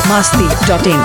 masti.in.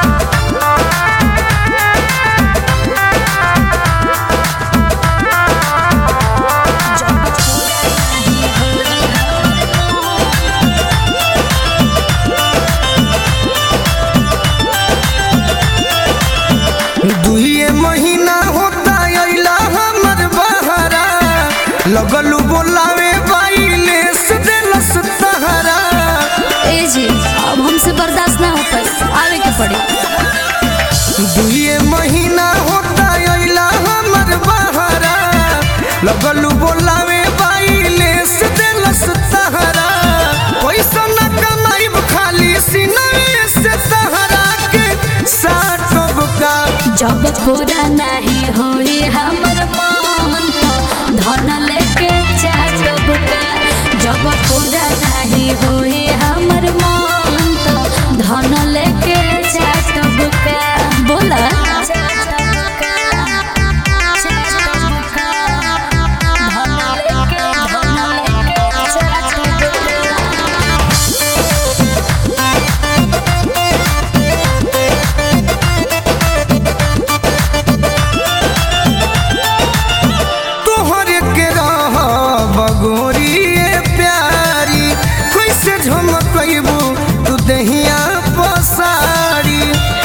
दुइये महीना होता अइला हमर बहरा लगलू बोलावे बाइले से देलस तहरा ए जी अब हमसे बर्दाश्त ना हो पाई आवे के पड़ी दुइये महीना होता अइला हमर बहरा लगलू बोलावे बाइले से देलस तहरा पैसा न कमाइब खाली सिनवे से तहरा के साटब का जब पूरा नहीं होई हमर मन तो धन लेके चाटब का जब पूरा नहीं होई हमर मन तो धन लेके चाटब का बोला धन लेके धन लेके चाटब का तोहरे के रह बगोरिए प्यारी कैसे झमकबू तू दहिया पसारी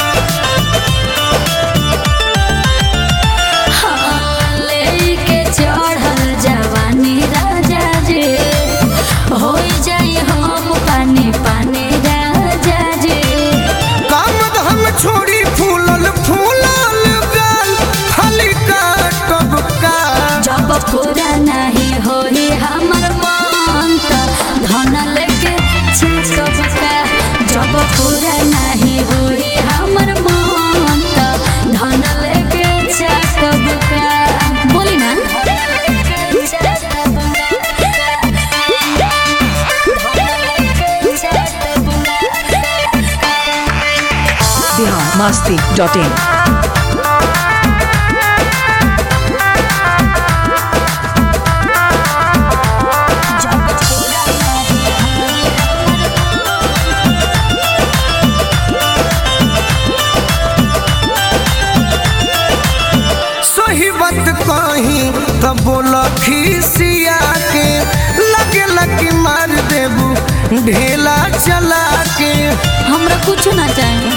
लेके चढ़ल जवानी राजा जे होई जाई हम पानी पानी राजा जे काम हम छोड़ी फूलल फूलल गाल खाली काटब का जब पूरा नहीं होई हमर मन त धन लेके छिटब का जब पूरा नहीं होई हमर मन त धन लेके छिटब का बोली ना Bihar masti.in. सही बात कही तो बोल खिसिया के लगे लगे मार देबू ढेला चला के हमरा कुछ ना चाहिए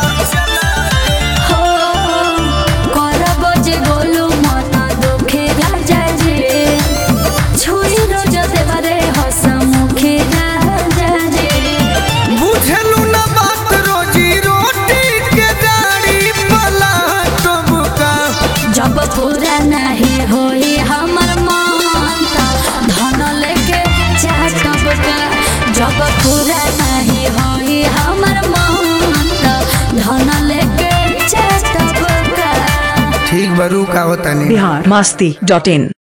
हो करब जे बोलू मन दुखे राजा जे छुई रोज देवरे हस मुखे राजा जे बुझलू न बात रोजी रोटी के गाड़ी पला का जब पूरा नहीं होई हमर मन त धन लेके चाटब का जब पूरा नहीं होई हमर मन त धन लेके चाटब का ठीक बरू का होता नहीं Bihar masti.in.